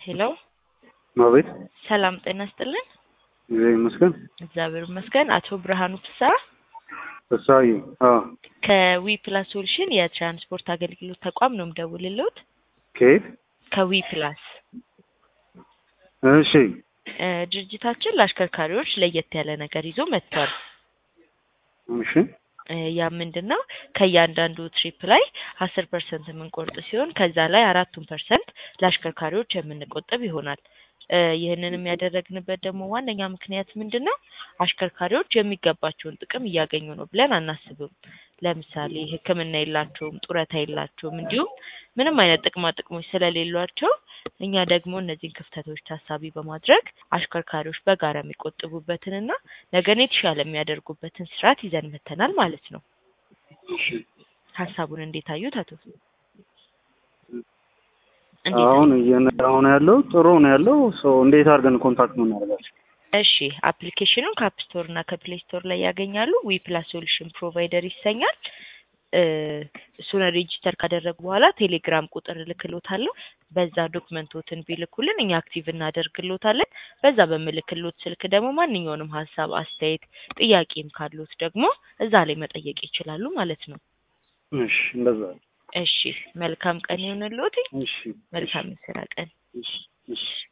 ሄሎ አቤት ሰላም ጤና ይስጥልን። እግዚአብሔር ይመስገን። እግዚአብሔር ይመስገን። አቶ ብርሃኑ ፍስሐ እሳዬ አዎ፣ ከዊ ፕላስ ሶሉሽን የትራንስፖርት አገልግሎት ተቋም ነው የምደውልልዎት። ከየት? ከዊ ፕላስ እሺ እ ድርጅታችን ለአሽከርካሪዎች ለየት ያለ ነገር ይዞ መጥቷል። እሺ እ ያ ምንድን ነው? ከእያንዳንዱ ትሪፕ ላይ አስር ፐርሰንት የምንቆርጥ ሲሆን ከዛ ላይ አራቱን ፐርሰንት ለአሽከርካሪዎች የምንቆጥብ ይሆናል። እ ይህንንም ያደረግንበት ደግሞ ዋነኛ ምክንያት ምንድን ነው? አሽከርካሪዎች የሚገባቸውን ጥቅም እያገኙ ነው ብለን አናስብም። ለምሳሌ ሕክምና የላቸውም፣ ጡረታ የላቸውም፣ እንዲሁም ምንም አይነት ጥቅማ ጥቅሞች ስለሌሏቸው እኛ ደግሞ እነዚህን ክፍተቶች ታሳቢ በማድረግ አሽከርካሪዎች በጋራ የሚቆጥቡበትንና ነገን የተሻለ የሚያደርጉበትን ስርዓት ይዘን መተናል ማለት ነው። እሺ ሀሳቡን እንዴት አዩት አቶ? እንዴት አሁን እየነዳሁ ነው ያለው። ጥሩ ነው ያለው። ሰው እንዴት አድርገን ኮንታክት ነው እናደርጋቸው? እሺ አፕሊኬሽኑን ከአፕ ስቶር እና ከፕሌይ ስቶር ላይ ያገኛሉ። ዊ ፕላስ ሶሉሽን ፕሮቫይደር ይሰኛል። እ እሱን ሬጂስተር ካደረጉ በኋላ ቴሌግራም ቁጥር እልክሎታለሁ። በዛ ዶክመንቶትን ቢልኩልን እኛ አክቲቭ እናደርግሎታለን። በዛ በምልክሎት ስልክ ደግሞ ማንኛውንም ሀሳብ፣ አስተያየት፣ ጥያቄም ካሉት ደግሞ እዛ ላይ መጠየቅ ይችላሉ ማለት ነው። እሺ እንደዛ እሺ መልካም ቀን ይሁንልዎት። እሺ መልካም የስራ ቀን። እሺ እሺ